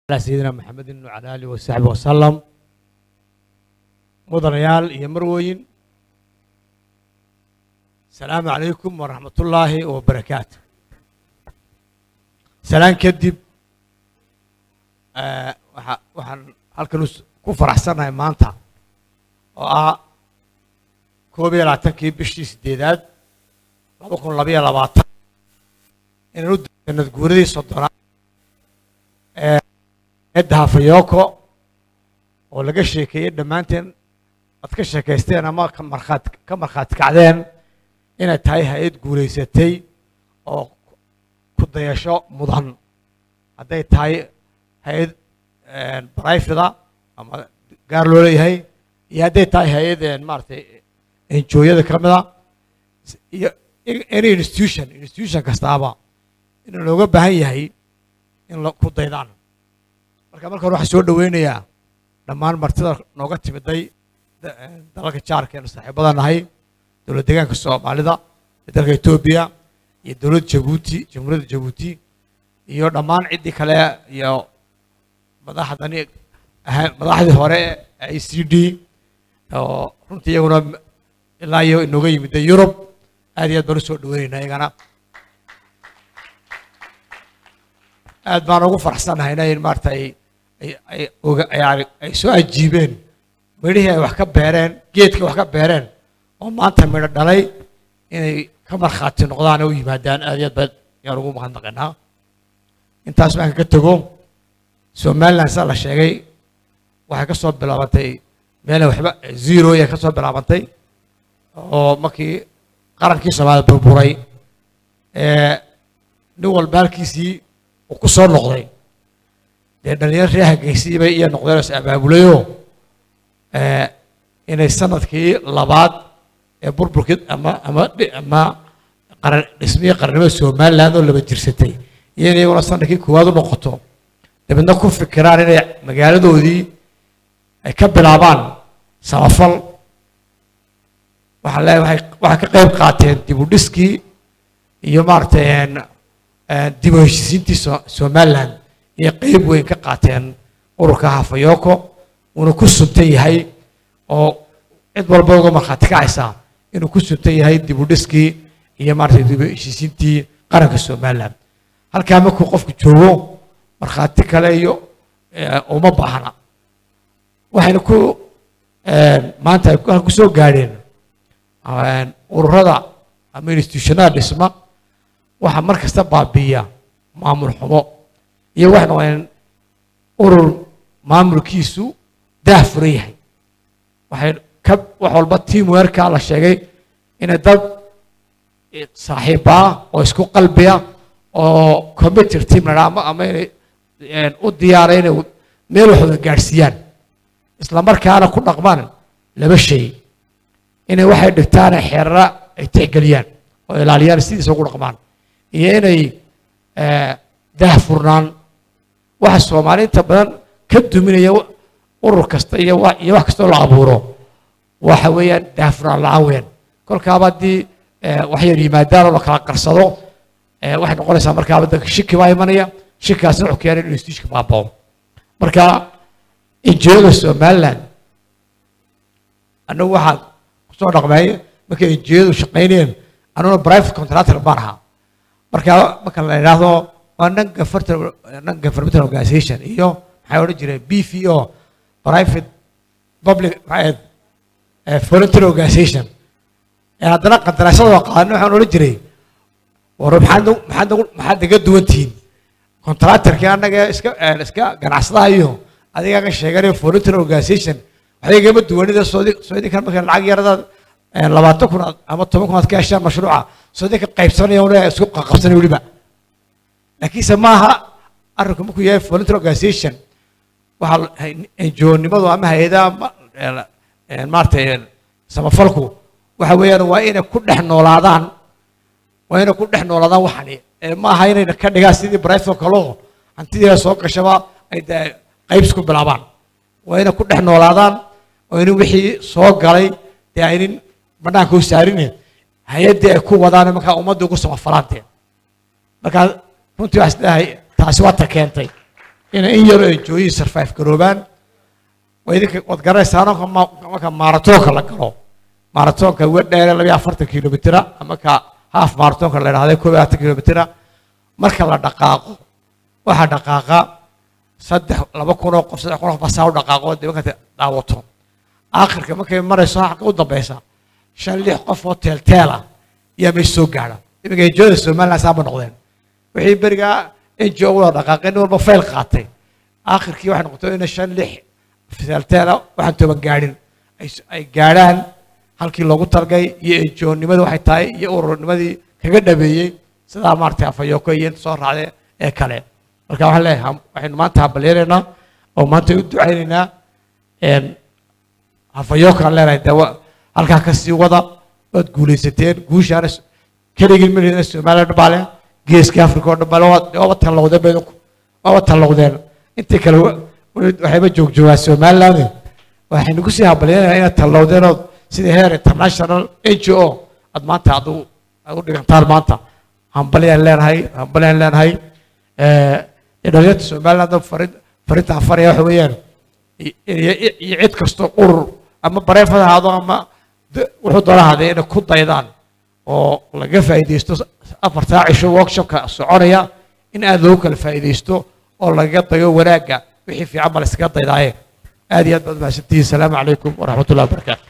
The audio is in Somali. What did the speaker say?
على سيدنا محمد وعلى آله وصحبه وسلم مدنيال iyo marwooyin السلام عليكم ورحمة الله وبركاته سلام kadib waxa- waxaan halkan us- ku faraxsanahay maanta oo ah koob iyo labaatankii bishii sideedaad laba kun labaiyo labaatan inaan u sanad guuradii soddonaad ee eedda hafayoko oo laga sheekeeyey dhammaanteen aad ka sheekaysteen ama ka markhaat ka markhaati kacdeen inay tahay hay-ad guulaysatay oo ku dayasho mudan hadday tahay hay-ad barayfida ama gaar loo leeyahay iyo hadday tahay hay-ad maaragtay enjooyada ka mida iyo any institution institution kastaaba inuu looga baahan yahay in la ku daydaan marka marka hore waxaan soo dhoweynayaa dhammaan martida nooga timiday da- dalalka jaarkeenu saaxiibada nahay dowlad deegaanka soomaalida iyo dalka etoobiya iyo dowladda jabuuti jamhuuriyadda jabuuti iyo dhammaan ciddii kale iyo madaxdani ahaa- madaxdii hore ee e c d oo runtii iyaguna ilaa iyo inooga yimida yurub aad iyo aad baan u soo dhoweynaynaa iyagana aad baan ugu faraxsanahayna in maarata ay ay ay oga ay arag- ay soo ajiibeen midhihii ay wax ka beereen geedkii wax ka beereen oo maanta midho dhalay inay ka markhaati noqdaan oo u yimaadaan aad iyo aad baan yaan ugu mahadnaqaynaa intaas markaan ka tego somaliland saa la sheegay waxay ka soo bilaabantay meel waxba zero ay ka soo bilaabantay oo markii qarankii soomaalida burburay ee nin walba halkiisii uu ku soo noqday dee dhalinyaro reer hageysiiba iyo noqdeen is abaabulayoo ee, inay sanadkii labaad ee burburkii ama ama dhi- ama qaran dhismihii qarannimada somaliland oo laba jirsatay iyo in iyaguna sanadkii koowaad u noqoto dabeedna ku fikiraan inay magaaladoodii ay ka bilaabaan samafal waxaa leeyahay waxay waxay ka qayb qaateen dib u dhiskii iyo maaragtay een, een, dib u heshiisiintii So- somaliland iyo qayb weyn ka qaateen ururka hafayoko uuna ku suntan yahay oo cid walba uga markhaati kacaysa inuu ku suntan yahay dib u dhiskii iyo maaragtay dib u heshiisiintii qaranka somaliland halkaa markuu qofku joogo markhaati kale iyo eh, uma baahna waxayna ku een, maanta ay ku- ku soo gaadheen een, ururada ama institutionada dhisma waxaa mar kasta baabiiya maamul xumo iyo waxay noqdeen urur maamulkiisu daah furan yahay waxay ka wax walba teamworka la sheegay inay dad saaxiibbaa oo isku qalbiya oo computer team la dhaha ama ama inay een, u diyaaray inay meel wax wada gaadhsiiyaan isla markaana ku dhaqmaan laba shay inay waxay dhigtaan ee xeerara ay tixgeliyaan oo ilaaliyaan sidiisa ugu dhaqmaan iyo inay eh, daahfurnaan waxa soomaali inta badan ka duminaya wa- urur kasta iyo wa- iyo wax kastoo la abuuro waxa weeyaan daahfurnaan la-aan weeyaan kolkaaba haddii eh, wax yar yimaadaan oo la kala qarsado eh, waxay noqonaysaa markaaba dadka shiki baa imanaya shikaasna wuxuu keenay inuu instituushka baabao marka injiyada somaliland annagu waxaan kusoo dhaqmay markay injiyadu shaqaynayeen anuguna private contractor baan ahaa marka marka la idhaahdo waa non governmental non governmental organization iyo maxay odhan jireen b v o private public maxay ahayd eh, voluntary organization ee haddana qandaraasyada oo qaadana waxaan odhan jiray war maxaad nagu- maxaad nagu- maxaad naga duwan tihiin contractorkii annaga iska eh, iska ganacsadaha iyo adigaa ka sheeganayo voluntary organization waxay igama duwanida soodi soodinkan marka lacag yaradaad eh, labaatan kun aad- ama toban kun aad ka heshaan mashruuca soodinka qaybsanaya una isku qabsanay weliba laakiinse maaha arrinku markuu yahay voluntary organization waxaa enjoonimadu ama hay-adaha ma- eh, eh, maaragtay eh, samafalku waxa weeyaan waa inay ku dhex noolaadaan waa inay ku dhex noolaadaan waxani ee ma aha inayna ka dhigaan sidii brifo kaloo hantidii soo gashaba ay dee qayb isku bilaabaan waa inay ku dhex noolaadaan oo inin wixii soo galay dee aynin banaanka u saarine hay-addii ay ku wadaan markaa ummadda ugu samafalaantee markaa runtii waxaa isleeyahay taasi waa ta keentay inay in yar enjooyin survive garoobaan waa idinka waad garanaysaano marka maaratoonka la galo maaratoonka uga dheere labiyo afartan kilomitira ama ka haaf maaratoonka la idhahday koob iyo labaatan kilomitira marka la dhaqaaqo waxaa dhaqaaqa saddex laba kun oo qof saddex kun oo qof basaa u dhaqaaqo dee markaad daawato aakhirka markay marayso xaqa u dambeysa shan lix qof oo teelteel ah ayaa meesha soo gaadha iminka enjooda somaliland saaba noqdeen wixii berigaa enjo wada dhaqaaqeen nin walba fayl qaatay aakhirkii waxay noqotay in shan lix teelteela waxaan toban gaadhin ay gaadhaan halkii loogu talgay iyo enjoonnimadu waxay tahay iyo ururnimadii kaga dhabeeyey sidaa maaragtay afayoko iyo inta soo raacday ee kale marka waxaan leeyahay waxaynu maanta habalyeeraynaa oo maanta u ducaynaynaa hafayokaan leenahay de halkaa ka sii wada waad guulaysateen guushaana keligii milina somaliland baa leh geeska africa oo dhan baa leh waaba tallowdeen ba idinku waaba tallowdeen intii kale waxayba joogjoogaa somaliland waxaynu kusii habalyanaynaa inaad tallowdeen oo sidii heer international n g o aad maanta adu aad u dhigantaan maanta hambalyaan leenahay hambalyaan leenahay dhalinyarta somaliland farin farintaan faraya waxa weeyaan iyo cid kastoo urur ama bareefad ahaado ama wuxuu doona ahaadee inay ku daydaan oo laga faa'iidaysto afar saac cisho workshopka soconaya in aad loogu kala faa'iidaysto oo lagaga dayo wanaagga wixii fiican ba la iskaga daydaaye aad iyo aad baad mahadsantihiin asalaamu calaykum waraxmat ullahi wabarakaatu